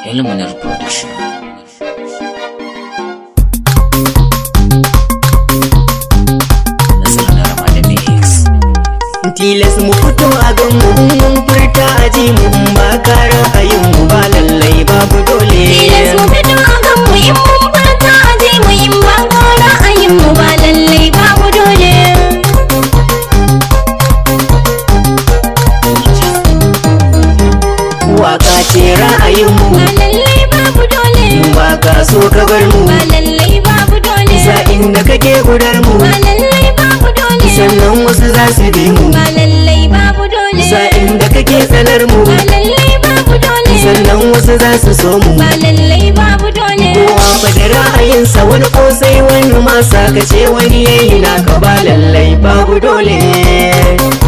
Illuminar Production. Nasarar na Ramadan Mix. tilas mu fito a gan mu mun furta a ji mu ba ka ra'ayin mu ba lallai babu dole Tilas mu fito a kan mu in mun furta a je mu in ba ko ra'ayin mu ba lallai babu dole. waka ce ra'ayin mu Ba lallai babu dole. ba ka so ka bar mu Ba lallai babu dole. sa'in da kake gudar mu Ba lallai babu dole. sannan wasu za su bi mu Ba lallai babu dole. sa'in da kake tsanar mu Ba lallai babu dole. sannan wasu za su so mu Ba lallai babu dole. kowa fa da ra'ayinsa wani kosai wani masa ka ce wani yayi naka ba lallai babu dole